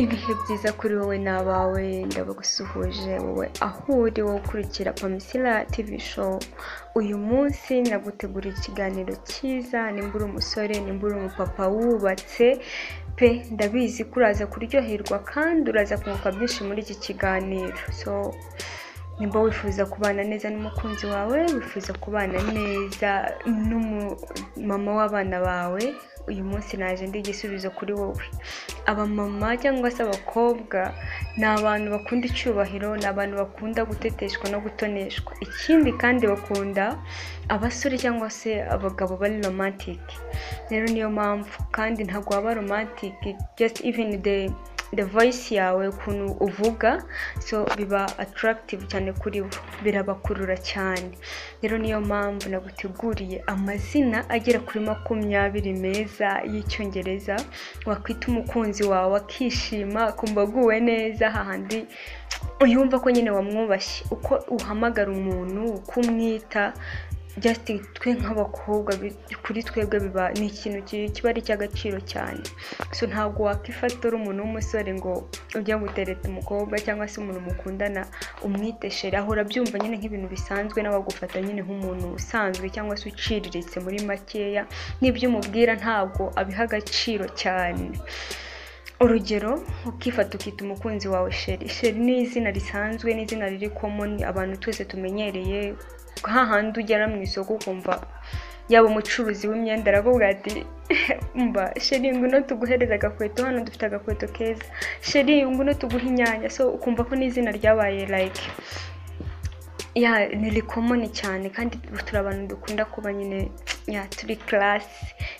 Ibihe byiza kuri wowe n'abawe ndabagusuhuje wowe aho uri wowe ukurikira Pamisila TV show uyu munsi naguteguriye ikiganiro cyiza nimba uri umusore nimba uri umupapa wubatse pe ndabizi ko uraza kuryoherwa kandi uraza kunguka byinshi muri iki kiganiro so nimba wifuza kubana neza n'umukunzi wawe wifuza kubana neza n'umumama w'abana bawe uyu munsi naje ndi igisubizo kuri wowe abamama cyangwa se abakobwa ni abantu bakunda icyubahiro ni abantu bakunda guteteshwa no gutoneshwa ikindi kandi bakunda abasore cyangwa se abagabo bari romantike rero niyo mpamvu kandi ntabwo waba romantike just even the the voice yawe ukuntu uvuga so biba attractive cyane kuri bo birabakurura cyane rero niyo mpamvu naguteguriye amazina agera kuri makumyabiri meza y'icyongereza wakwita umukunzi wawe akishima akumva aguwe neza hahandi uyumva ko nyine wamwubashye uko uhamagara umuntu uko umwita just twe nk'abakobwa bi- kuri twebwe biba ni ikintu ki- kiba ari icy'agaciro cyane so ntabwo wakifata uri umuntu w'umusore ngo ujya gutereta umukobwa cyangwa se umuntu mukundana umwite shere ahora abyumva nyine nk'ibintu bisanzwe n'abagufata nyine nk'umuntu usanzwe cyangwa se uciriritse muri makeya n'ibyo umubwira ntabwo abiha agaciro cyane urugero ukifata ukita umukunzi wawe sheri sheri ni izina risanzwe ni izina riri komoni abantu twese tumenyereye hahandi ugera mu isoko ukumva yaba umucuruzi w'imyenda aravuga ati mba sheri ngwino tuguhereze agakweto hano dufite agakweto keza sheri ngwino tuguhe inyanya so ukumva ko n'izina ryabaye like ya ni rikomoni cyane kandi turi abantu dukunda kuba nyine ya turi karasi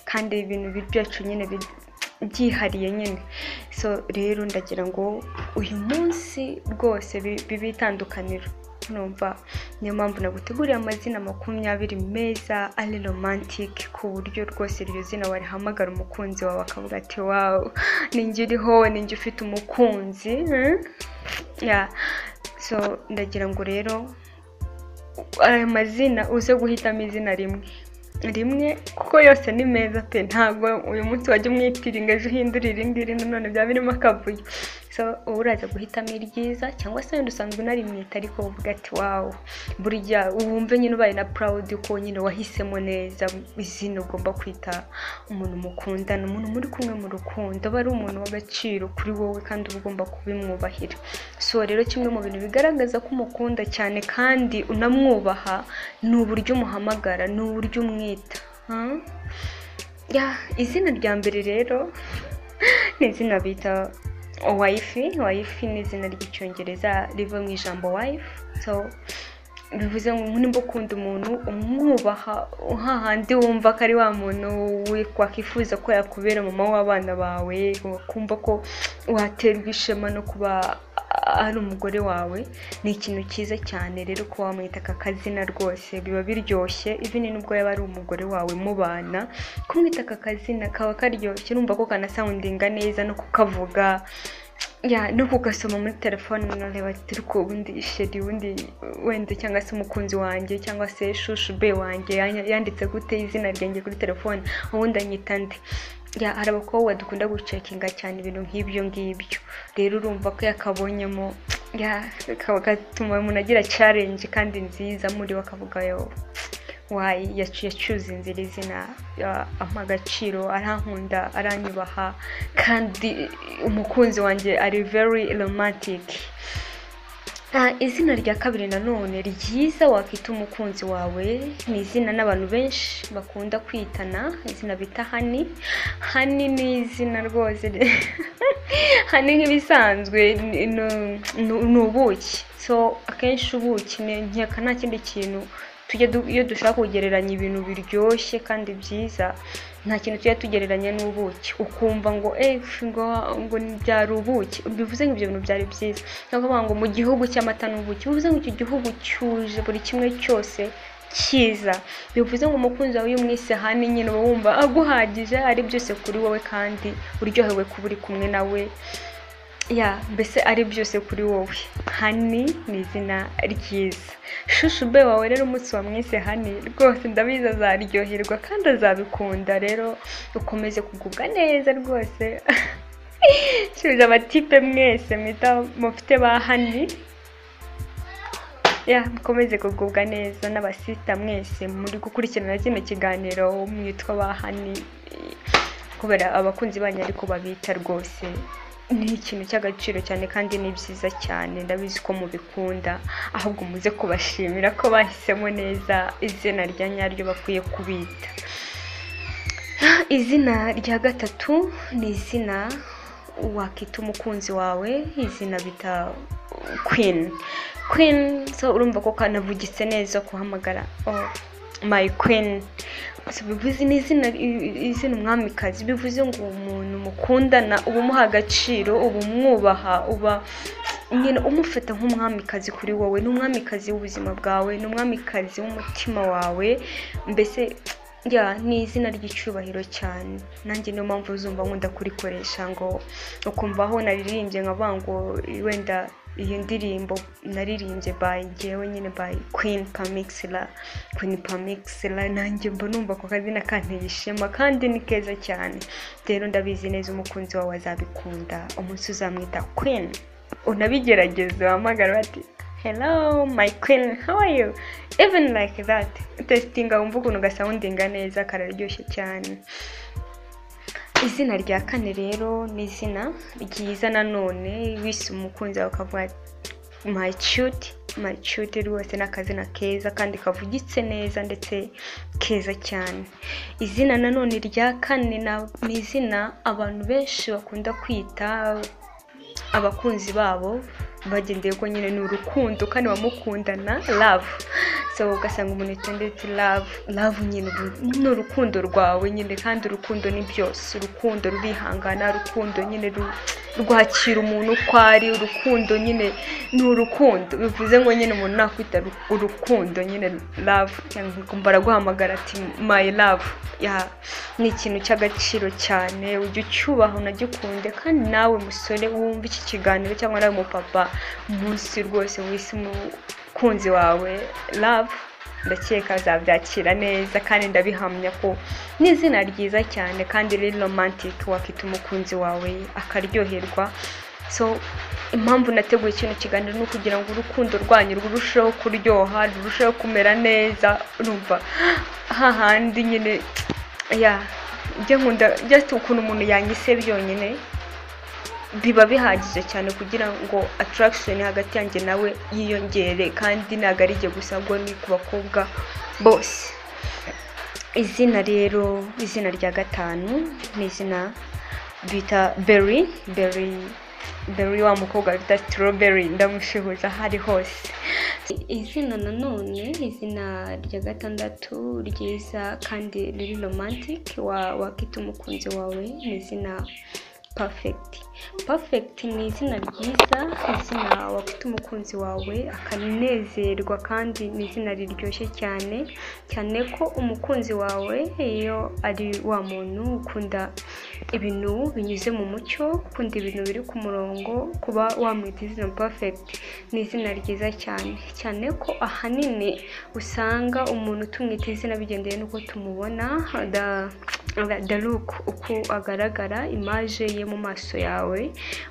kandi ibintu byacu nyine bi- byihariye nyine so rero ndagira ngo uyu munsi rwose bi- bibe itandukaniro numva niyo mpamvu naguteguriye amazina makumyabiri meza ari romantike ku buryo rwose iryo zina warihamagara umukunzi wawe akavuga ati wawu ninjye uriho ninjye ufite umukunzi hmm? ya so ndagira ngo rero aya mazina uze guhitamo izina rimwe rimwe kuko yose ni meza pe ntabwo uyu munsi wajya umwitiringa ejo uhindura irindi none byaba birimo akavuyo so uba uraza guhitamo iryiza cyangwa se wenda usanzwe unarimwita ariko uvuga ati wawu burya wumve nyine ubaye na purawudi ko nyine wahisemo neza izina ugomba kwita umuntu mukundana umuntu muri kumwe mu rukundo aba ari umuntu w'agaciro kuri wowe kandi uba ugomba kubimwubahira so rero kimwe mu bintu bigaragaza ko umukunda cyane kandi unamwubaha ni uburyo umuhamagara ni uburyo umwita Hmm? Ya, izina rya mbere rero ni izina bita wayifi wayifi ni izina ry'icyongereza riva mu ijambo wayifi so bivuze ngo nimba ukunda umuntu umwubaha hahandi wumva ko ari wa muntu we- wakwifuza ko yakubera mama w'abana bawe wakumva ko waterwa ishema no kuba ari umugore wawe ni ikintu cyiza cyane rero ko wamwita aka kazina rwose biba biryoshye even nubwo yaba ari umugore wawe mubana kumwita aka kazina kaba karyoshye urumva ko kanasawundinga neza no kukavuga ya no kugasoma muri telefone umuntu areba ati ariko ubundi sheri ubundi wenda cyangwa se umukunzi wanjye cyangwa se shushu be wanjye yanya- yanditse gute izina ryanjye kuri telefone ubundi anyita nde ya hari abakobwa dukunda gucekinga cyane ibintu nk'ibyo ngibyo rero urumva ko yakabonyemo ya kaba- gatuma umuntu agira challenge kandi nziza muri we akavuga yo wayi yacu- yacyuze inzira izina ya- ampa agaciro arankunda aranyubaha kandi umukunzi wanjye ari very romantic Ah, izina rya kabiri nanone ryiza wakwita umukunzi wawe ni izina n'abantu benshi bakunda kwitana izina bita hani hani ni izina rwose hani nk'ibisanzwe ni- ni- ni ni ubuki so akenshi ubuki ni- nkeka nta kindi kintu tujya du- iyo dushaka kugereranya ibintu biryoshye kandi byiza nta kintu tujya tugereranya n'ubuki ukumva ngo efu ngo ngo ni- byari ubuki bivuze ngo ibyo bintu byari byiza niyo bavuga ngo mu gihugu cy'amata n'ubuki bivuze ngo icyo gihugu cyuje buri kimwe cyose cyiza bivuze ngo umukunzi wawe iyo umwise hani nyine uba wumva aguhagije ari byose kuri wowe kandi uryohewe kuba uri kumwe nawe ya mbese ari byose kuri wowe hani ni izina ryiza shushu be wawe rero umunsi wamwise hani rwose ndabizi azaryoherwa kandi azabikunda rero ukomeze kugubwa neza rwose subiza abatipe mwese mwita mufite ba hani ya mukomeze kugubwa neza n'abasita mwese muri gukurikirana kino kiganiro mwitwa ba hani kubera abakunzi banyu ariko babita rwose ni ikintu cy'agaciro cyane kandi ni byiza cyane ndabizi ko mubikunda ahubwo muze kubashimira ko bahisemo neza izina rya nyaryo bakwiye kubita izina rya gatatu ni izina wakita umukunzi wawe izina bita kwini kwini so urumva ko kanavugitse neza guhamagara oh my queen So, bivuze ni izina izina umwamikazi bivuze ngo umuntu mukundana uba umuha agaciro uba umwubaha uba nyine umufata nk'umwamikazi kuri wowe ni umwamikazi w'ubuzima bwawe ni umwamikazi w'umutima wawe mbese ya ni izina ry'icyubahiro cyane nanjye niyo mpamvu uzumva nkunda kurikoresha ngo ukumva aho naririmbye nkavuga ngo wenda iyo ndirimbo naririmbye by ngewe nyine by queen pamixila queen pamixila nanjye mba numva ako kazina kanteye ishema kandi ni keza cyane rero ndabizi neza umukunzi wawe azabikunda umunsi uzamwita queen unabigerageze wahamagara bati hello my queen how are you even like that testinga wumva ukuntu gasawundinga neza kararyoshye cyane izina rya kane rero ni izina ryiza nanone wese umukunzi wawe ukavuga mayicyuti mayicyuti rwose ni akazina keza kandi kavugitse neza ndetse keza cyane izina nanone rya kane na- ni izina abantu benshi bakunda kwita abakunzi babo bagendeye ko nyine ni urukundo kandi bamukundana love so ugasanga umuntu atendetse love love nyine ubu- ni urukundo rwawe nyine kandi urukundo ni byose urukundo rurihangana urukundo nyine ru- rwakira umuntu uko ari urukundo nyine ni urukundo bivuze ngo nyine umuntu nakwita ru- urukundo nyine love kumva araguhamagara ati my love ya ni ikintu cy'agaciro cyane ujya ucyubaha unagikunde kandi nawe musore wumva iki kiganiro cyangwa nawe mupapa umunsi rwose wise umukunzi wawe love ndakeka azabyakira neza kandi ndabihamya ko ni izina ryiza cyane kandi riri romantic wakita umukunzi wawe akaryoherwa so impamvu nateguye kino kiganiro ni ukugira ngo urukundo rwanyu rurusheho kuryoha rurusheho kumera neza urumva hahandi nyine ya njye nkunda just ukuntu umuntu yanyise byonyine biba bihagije cyane kugira ngo attraction hagati yanjye nawe yiyongere kandi ntabwo ari igihe gusa ahubwo ni ku bakobwa bose izina rero izina rya gatanu ni izina bita beri beri beri wa mukobwa bita strawberry ndamushihuza aho ari hose izina nanone izina rya gatandatu ryiza kandi riri romantic wa wakita umukunzi wawe ni izina perfect perfect ni izina ryiza izina wakita umukunzi wawe akanezerwa kandi ni izina riryoshye cyane cyane ko umukunzi wawe iyo ari wa muntu ukunda ibintu binyuze mu mucyo ukunda ibintu biri ku murongo kuba wamwita izina perfect ni izina ryiza cyane cyane ko ahanini usanga umuntu tumwita izina bigendeye n'uko tumubona da- da- the look uko agaragara imaje ye mu maso yawe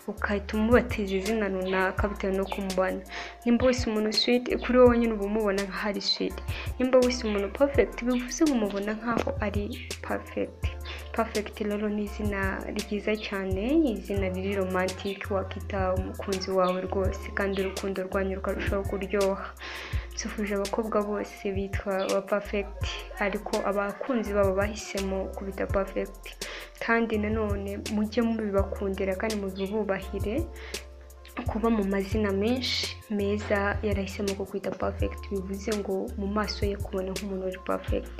ugahita umubatiza izina runaka bitewe n'uko umubona nimba wese umuntu sweet kuri wowe nyine uba umubona nkaho ari sweet nimba wese umuntu perfect bivuze ngo umubona nkaho ari perfect perfect rero ni izina ryiza cyane ni izina riri romantic wakita umukunzi wawe rwose kandi urukundo rwanyu rukarushaho kuryoha nsuhuje abakobwa bose bitwa ba perfect ariko abakunzi babo bahisemo kubita perfect kandi nanone mujye mubibakundira kandi mubibubahire kuba mu mazina menshi meza yarahisemo ko kwita perfect bivuze ngo mu maso ye kubona nk'umuntu uri perfect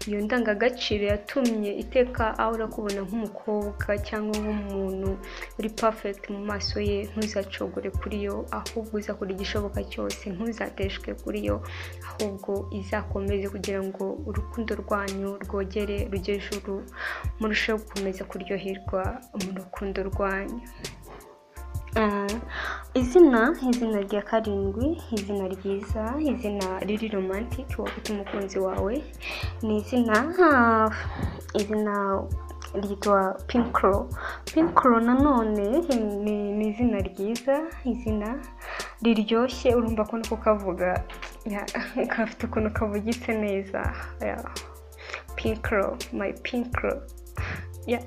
iyo ndangagaciro yatumye iteka aho urakubona nk'umukobwa cyangwa nk'umuntu uri perfect mu maso ye ntuzacogore kuri yo ahubwo uzakora igishoboka cyose ntuzateshwe kuri yo ahubwo izakomeze kugira ngo urukundo rwanyu rwogere rujye ejuru murusheho gukomeza kuryoherwa mu rukundo rwanyu Eh, izina izina rya karindwi izina ryiza izina riri romantic wafite umukunzi wawe ni izina ah, izina ryitwa pinkro pinkro nanone ni ni izina ryiza izina riryoshye urumva ko niko kavuga ya, gafite ukuntu kavugitse neza ya. pinkro my pinkro ya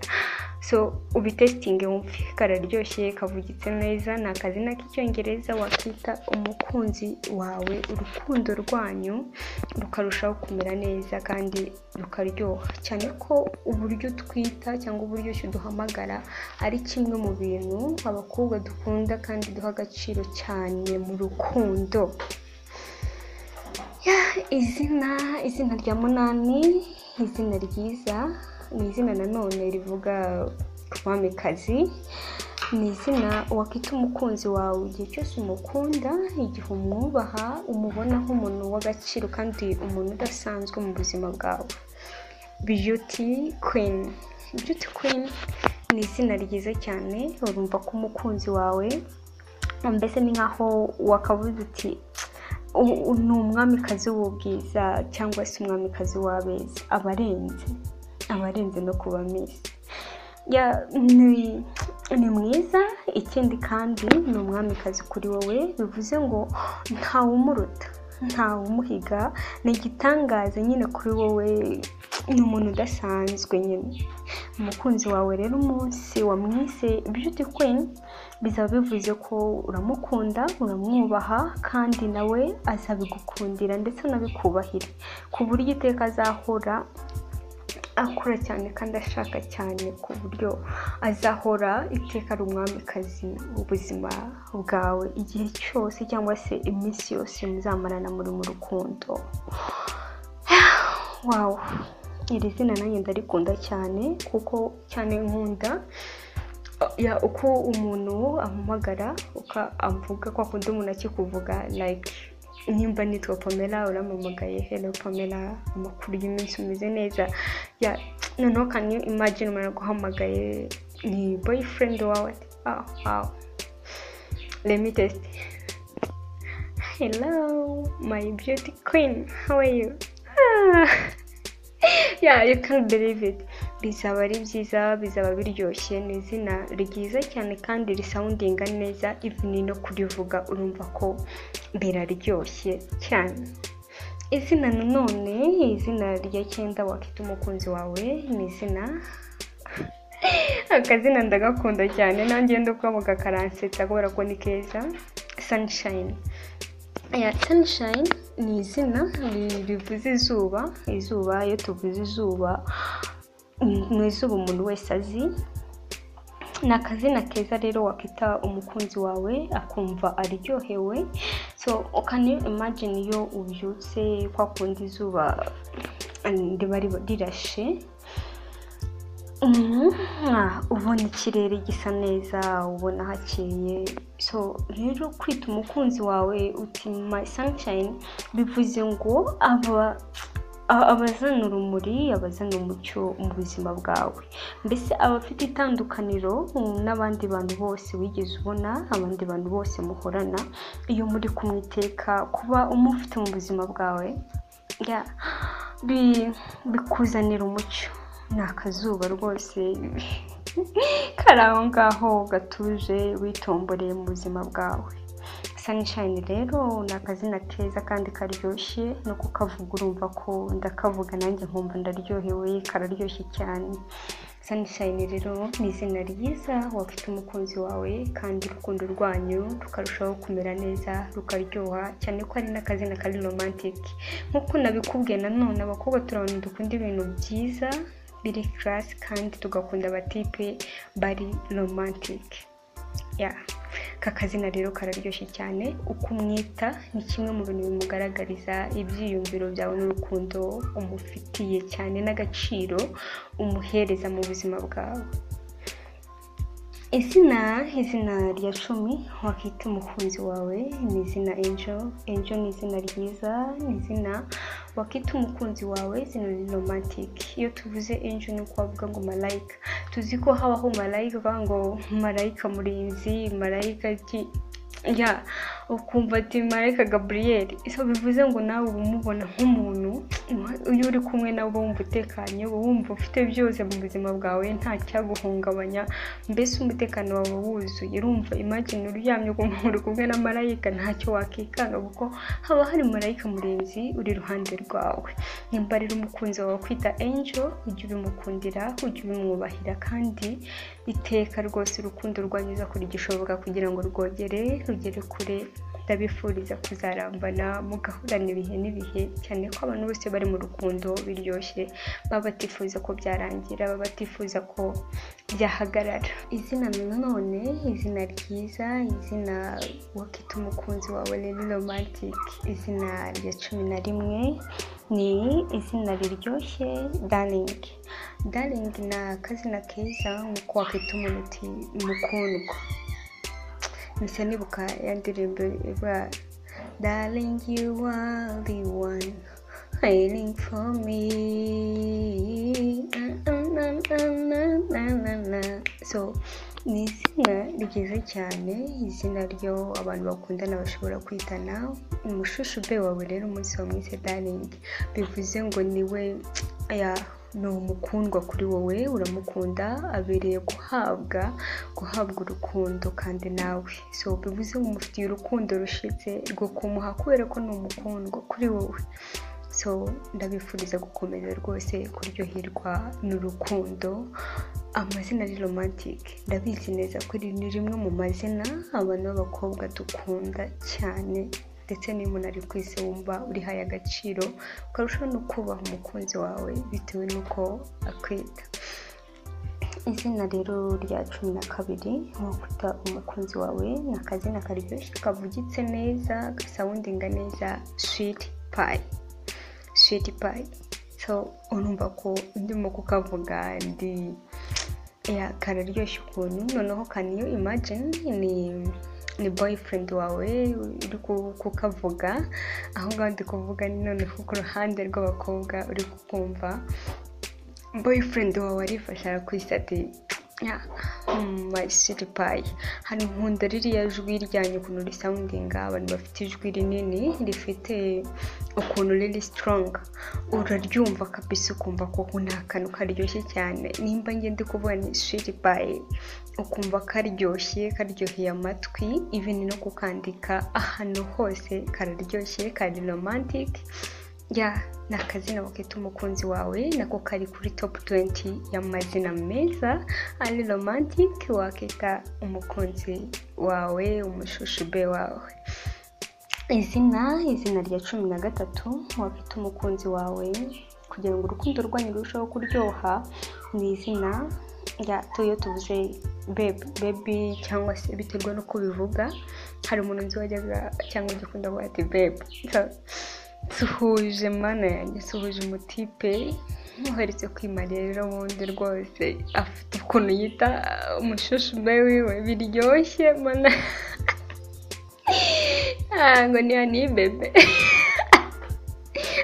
so ubitesitinge wumve kararyoshye kavugitse neza ni akazina k'icyongereza wakita umukunzi wawe urukundo rwanyu rukarushaho kumera neza kandi rukaryoha cyane ko uburyo twita cyangwa uburyo ki duhamagara ari kimwe mu bintu abakobwa dukunda kandi duha agaciro cyane mu rukundo Ya, izina izina rya munani izina ryiza ni izina nanone rivuga umwamikazi ni izina wakwita umukunzi wawe igihe cyose umukunda igihe umwubaha umubona nk'umuntu w'agaciro kandi umuntu udasanzwe mu buzima bwawe beauty queen beauty queen ni izina ryiza cyane urumva ko umukunzi wawe mbese ni nkaho wakavuze uti "U- ni umwamikazi w'ubwiza cyangwa se umwamikazi w'abeza aba arenze aba arenze no kuba misi ya ni ni mwiza ikindi kandi ni umwamikazi kuri wowe bivuze ngo ntawumuruta ntawumuhiga ni igitangaza nyine kuri wowe ni umuntu udasanzwe nyine umukunzi wawe rero umunsi wamwise beauty queen bizaba bivuze ko uramukunda uramwubaha kandi nawe azabigukundira ndetse anabikubahira ku buryo iteka azahora akora cyane kandi ashaka cyane ku buryo azahora iteka ari umwamikazi ubuzima bwawe igihe cyose cyangwa se iminsi yose muzamarana muri mu rukundo wawu iri zina nanjye ndarikunda cyane kuko cyane nkunda ya uko umuntu ampamagara uko avuga kwa kundi umuntu akikuvuga like nimba nitwa pamela urampamagaye hello pamela amakuru y'iminsi umeze neza ya noneho can you imagine umuntu aguhamagaye ni boyfriend wawe ati ah wow let me test hello my beauty queen how are you ah. yeah you can't believe it bizaba ari byiza bizaba biryoshye ni izina ryiza cyane kandi risawundinga neza ivini no kurivuga urumva ko biraryoshye cyane izina nanone izina rya cyenda wakita umukunzi wawe ni izina akazina ndagakunda cyane nanjye ndakavuga karansetsa kubera ko ni keza sunshine ya sunshine ni izina ri- rivuze izuba izuba iyo tuvuze izuba ni izuba umuntu wese azi ni akazina keza rero wakita umukunzi wawe akumva aryohewe so can you imagine iyo ubyutse kwa kundi izuba mm, riba riba- rirashe Mhm. Ah, ubona ikirere gisa neza ubona hakeye so rero kwita umukunzi wawe uti my sunshine bivuze ngo aba a- abazana urumuri abazana umucyo mu buzima bwawe mbese aba afite itandukaniro mm, n'abandi bantu bose wigeze ubona abandi bantu bose muhorana iyo muri kumwe iteka kuba umufite mu buzima bwawe ya bi- bikuzanira umucyo ni akazuba rwose kari aho ngaho gatuje witomboreye mu buzima bwawe sunshine rero ni akazina keza kandi karyoshye no kukavuga urumva ko ndakavuga nanjye nkumva ndaryohewe kararyoshye cyane sunshine rero ni izina ryiza wafite umukunzi wawe kandi urukundo rwanyu rukarushaho kumera neza rukaryoha cyane ko ari n'akazina kari romantic nk'uko nabikubwiye nanone abakobwa turi abantu dukunda ibintu byiza biri karasi kandi tugakunda abatipe bari romantic ya aka kazina rero kararyoshye cyane uko umwita ni kimwe mu bintu bimugaragariza ibyiyumviro byawe n'urukundo umufitiye cyane n'agaciro umuhereza mu buzima bwawe izina izina rya cumi wakita umukunzi wawe ni izina enjo enjo ni izina ryiza ni izina wakita umukunzi wawe izina ni romantic iyo tuvuze enjo ni uko bavuga ngo marayika tuzi ko habaho marayika bavuga ngo marayika murinzi marayika ki ya ukumva ati marayika gaburiyeri bivuze ngo nawe uba umubona nk'umuntu iyo uri kumwe nawe uba wumva utekanye uba wumva ufite byose mu buzima bwawe nta cyaguhungabanya mbese umutekano wawe wuzuye urumva imagine uryamye ukumva uri kumwe na marayika ntacyo wakikanga kuko haba hari marayika murinzi uri iruhande rwawe nimba rero umukunzi wawe kwita angel ujye ubimukundira ujye ubimwubahira kandi iteka rwose urukundo rwanyuza kuri gishoboka kugira ngo rwogere rugere kure ndabifuriza kuzarambana mugahorana ibihe n'ibihe cyane ko abantu bose bari mu rukundo biryoshye baba batifuza ko byarangira baba batifuza ko byahagarara izina nanone izina ryiza izina wakita umukunzi wawe rero romantike izina rya cumi na rimwe ni izina riryoshye daringi daringi ni akazina keza nk'uko wakita umuntu uti mukundwa mpise nibuka ya ndirimbo ivuga daringi you are the one waiting for me na na na na na na na so ni izina ryiza cyane izina ryo abantu bakundana bashobora kwitana umushushu wawe rero umunsi wamwise daringi bivuze ngo niwe ya ni umukundwa kuri wowe uramukunda abereye guhabwa guhabwa urukundo kandi nawe so bivuze ngo umufitiye urukundo rushitse rwo kumuha kubera ko ni umukundwa kuri wowe so ndabifuriza gukomeza rwose kuryoherwa n'urukundo amazina ni romantike ndabizi neza ko ni rimwe mu mazina abantu b'abakobwa dukunda cyane ndetse niba umuntu ari ku isi wumva urihaye agaciro ukarushaho no kubaha umukunzi wawe bitewe n'uko akwita izina rero rya cumi na kabiri ni ukwita umukunzi wawe ni akazina karyoshye kavugitse neza gasawundinga neza switi payi switi payi so urumva ko ndimo kukavuga ndi kararyoshye ukuntu noneho kaniyo imajini ni ni boyfriend wawe uri kukavuga aho ngaho ndi kuvuga ni noneho ku ruhande rw'abakobwa uri kukumva boyfriend wawe arifasha arakwisa ati payi hano nkunda ririya jwi ryanyu ukuntu risawundinga abantu bafite ijwi rinini rifite ukuntu riri sitoronga uraryumva kabisa ukumva ko nta kantu karyoshye cyane nimba ngende kuvuga ni payi ukumva karyoshye karyoheye amatwi ibintu no kukandika ahantu hose kararyoshye kari romantike ya ni akazina wakita umukunzi wawe nako kari kuri topu tuwenti y'amazina meza ari romantike wakita umukunzi wawe umushushibe wawe izina izina rya cumi na gatatu wakita umukunzi wawe kugira ngo urukundo rwanyu rurusheho kuryoha ni izina rya tuyo tuvuze bebi cyangwa se biterwa n'uko bivuga hari umuntu nzi wajyaga cyangwa ugikunda kuvuga ati bebi duhuje mana yanjye duhuje umutipe ntuheretse kwimara rero ubundi rwose afite ukuntu yita umushushume wiwe biryoshye mana ngo ni hani bebe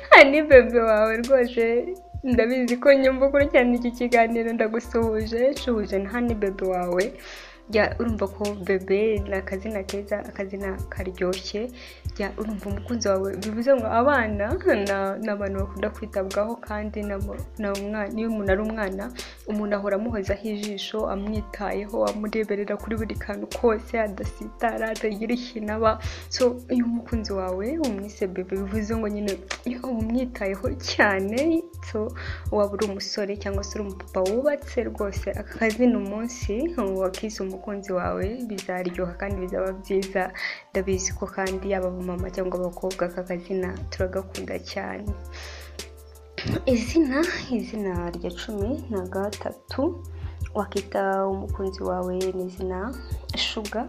hani bebe wawe rwose ndabizi ko nyumva ukurikirana iki kiganiro ndagusuhuje nshuje na hani bebe wawe jya urumva ko bebe ni akazina keza akazina karyoshye jya urumva umukunzi wawe bivuze ngo abana ni abantu bakunda kwitabwaho kandi niyo umuntu ari umwana umuntu ahora amuhozaho ijisho amwitayeho amureberera kuri buri kantu kose adasitara atagira ikintu aba so iyo umukunzi wawe umwise bebe bivuze ngo nyine umwitayeho cyane so waba uri umusore cyangwa se uri umupapa wubatse rwose aka kazina umunsi wakize umukunzi wawe bizaryoha kandi bizaba byiza ndabizi ko kandi yaba abamama cyangwa abakobwa aka kazina turagakunda cyane izina izina rya cumi na gatatu wakita umukunzi wawe ni izina shuga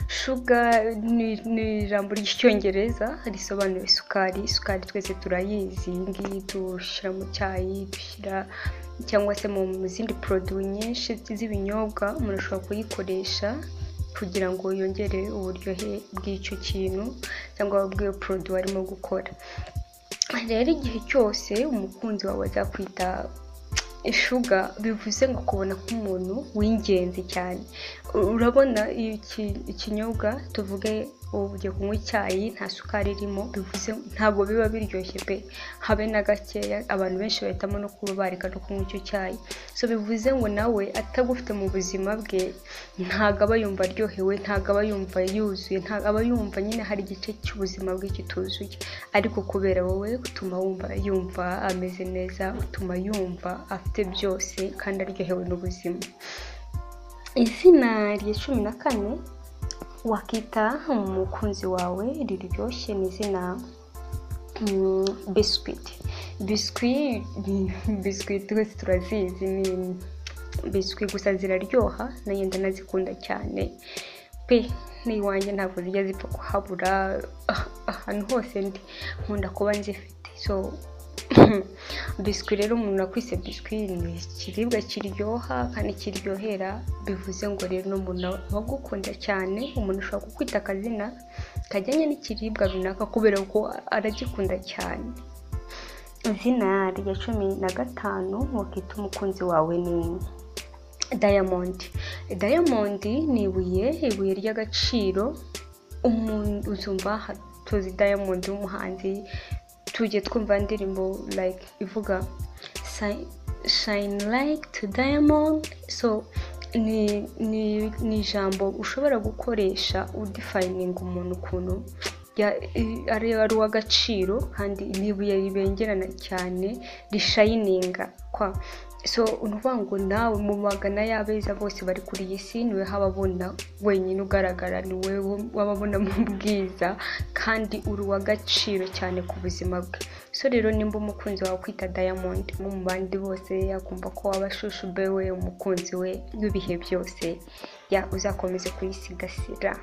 shuga ni ijambo ry'icyongereza risobanura isukari isukari twese turayizi iyi ngiyi dushyira mu cyayi dushyira cyangwa se mu zindi poroduwi nyinshi z'ibinyobwa umuntu ashobora kuyikoresha kugira ngo yongere uburyohe bw'icyo kintu cyangwa bw'iyo poroduwi arimo gukora rero igihe cyose umukunzi wawe azakwita ishuga bivuze ngo kubona k'umuntu w'ingenzi cyane urabona iyo iki- ikinyobwa tuvuge ubu ugiye kunywa icyayi nta sukari irimo bivuze ntabwo biba biryoshye pe habe na gakeya abantu benshi bahitamo no kuba bareka no kunywa icyo cyayi so bivuze ngo nawe atagufite mu buzima bwe ntabwo aba yumva aryohewe ntabwo aba yumva yuzuye ntabwo aba yumva nyine hari igice cy'ubuzima bwe kituzuye ariko kubera wowe utuma wumva yumva ameze neza utuma yumva afite byose kandi aryohewe n'ubuzima izina rya cumi na kane wakita umukunzi wawe riryoshye ni izina mm, biscuit biswi biswi twese turazizi ni biswi gusa ziraryoha na yenda ndazikunda cyane pe n'iwanjye ntabwo zijya zipfa kuhabura ah, ahantu hose ndi nkunda kuba nzifite so biswi rero umuntu akwise biswi ni ikiribwa kiryoha kandi kiryohera bivuze ngo rero n'umuntu aba agukunda cyane umuntu ashobora kukwita akazina kajyanye n'ikiribwa runaka kubera ko aragikunda cyane izina rya cumi na gatanu wakita umukunzi wawe ni dayamondi dayamondi ni ibuye ibuye ry'agaciro umuntu uzumva ha- tuzi dayamondi w'umuhanzi tujye twumva indirimbo like ivuga "Shine- shine like to diamond so ni ni- ni ijambo ushobora gukoresha udifayininga umuntu ukuntu ya- i- ari ari uw'agaciro kandi ni ibuye ribengerana cyane rishayininga kwa so ni ukuvuga ngo nawe mu magana y'abeza bose bari kuri iyi si niwe haba abona wenyine ugaragara niwe waba abona mu bwiza kandi uri uw'agaciro cyane ku buzima bwe so rero nimba umukunzi wawe kwita diamond nko mu bandi bose yakumva ko waba ashushubewe umukunzi we w'ibihe byose ya uzakomeze kuyisigasira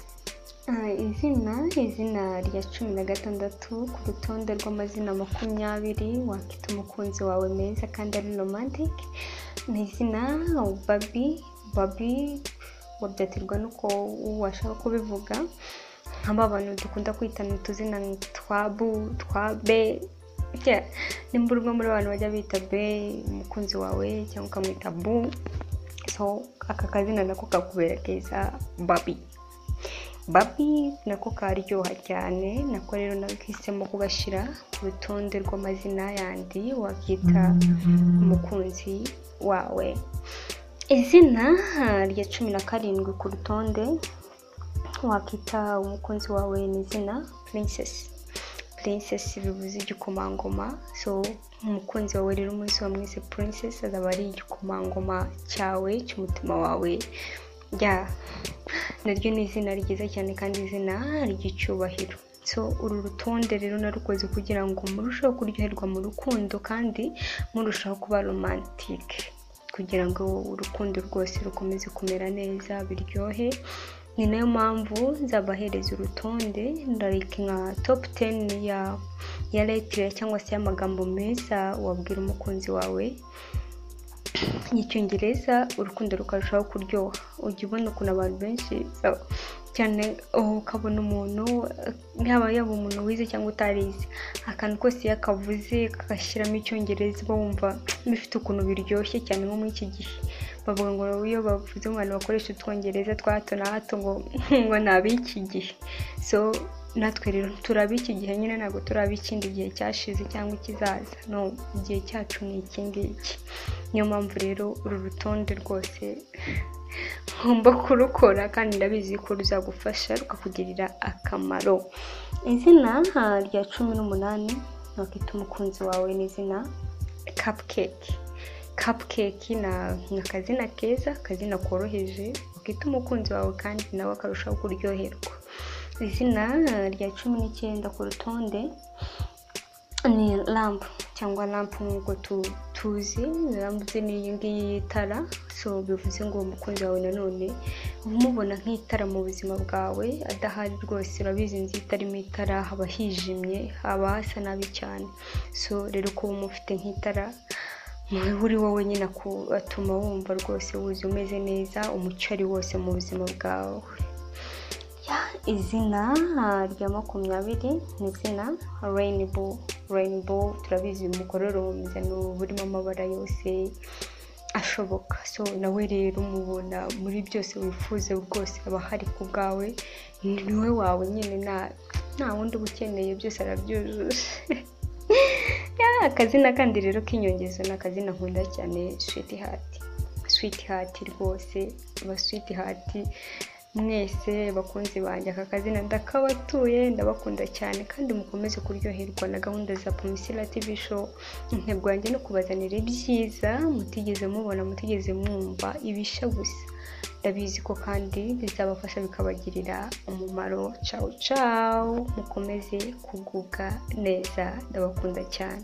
Ah, izina izina rya cumi na gatandatu ku rutonde rw'amazina makumyabiri wakita umukunzi wawe meza kandi ari romantic ni izina babi babi wabyaterwa n'uko washaka kubivuga nk'aba bantu dukunda kwitana utuzina twa bu twa be Yeah, nimba uri umwe muri abantu bajya bita be umukunzi wawe cyangwa ukamwita bu so aka kazina nako kakubera keza babi babi nako karyoha cyane nako rero nahisemo kugashyira ku rutonde rw'amazina yandi wakita umukunzi wawe izina rya cumi na karindwi ku rutonde wakita umukunzi wawe ni izina purinsesi purinsesi bivuze igikomangoma so umukunzi wawe rero umunsi wamwise purinsesi azaba ari igikomangoma cyawe cy'umutima wawe ya naryo ni izina ryiza cyane kandi izina ry'icyubahiro so uru rutonde rero narukoze kugira ngo murusheho kuryoherwa mu rukundo kandi murushaho kuba romantike kugira ngo urukundo rwose rukomeze kumera neza biryohe ni nayo mpamvu nzabahereza urutonde like nka top 10 ya ya letire cyangwa se y'amagambo meza wabwira umukunzi wawe y'icyongereza urukundo rukarushaho kuryoha ujya ubona ukuntu abantu benshi so- cyane ubu ukabona umuntu eh, yaba yaba umuntu wize cyangwa utarize akantu kose iyo akavuze kagashyiramo icyongereza uba wumva bifite ukuntu biryoshye cyane nko muri iki gihe bavuga ngo iyo bavuze ngo abantu bakoresha utwongereza twa hato na hato ngo ngo ni ab'iki gihe so natwe rero turi ab'iki gihe nyine ntabwo turi ab'ikindi gihe cyashize cyangwa ikizaza no igihe cyacu ni iki ngiki niyo mpamvu rero uru rutonde rwose ngomba kurukora kandi ndabizi ko ruzagufasha rukakugirira akamaro izina ah, rya cumi n'umunani wakita umukunzi wawe ni izina kapukeke kapukeke ni ni akazina keza akazina koroheje wakita umukunzi wawe kandi nawe akarushaho kuryoherwa izina ah, rya cumi n'icyenda ku rutonde ni lampu cyangwa lampu nk'uko tu- tuzi lampu ni iyi ngiyi y'itara so bivuze ngo umukunzi wawe nanone uba umubona nk'itara mu buzima bwawe adahari rwose urabizi inzu itarimo itara haba hijimye haba hasa nabi cyane so rero kuba umufite nk'itara niba uri wowe nyine aku- atuma wumva rwose wuzuye umeze neza umuco ari wose mu buzima bwawe izina rya makumyabiri ni izina reyinibo reyinibo turabizi umukororombya ni uburimo amabara yose ashoboka so nawe rero umubona muri byose wifuza rwose aba hari ku bwawe ni we wawe nyine nta nta wundi uba ukeneye byose arabyujuje akazina kandi rero k'inyongezo ni akazina nkunda cyane switi hati switi hati rwose aba switi hati mwese bakunzi banjye aka kazina ndakabatuye ndabakunda cyane kandi mukomeze kuryoherwa na gahunda za pomisira tv show intego yanjye no kubazanira ibyiza mutigeze mubona mutigeze mwumva ibisha gusa ndabizi ko kandi bizabafasha bikabagirira umumaro cawu cawu mukomeze kugubwa neza ndabakunda cyane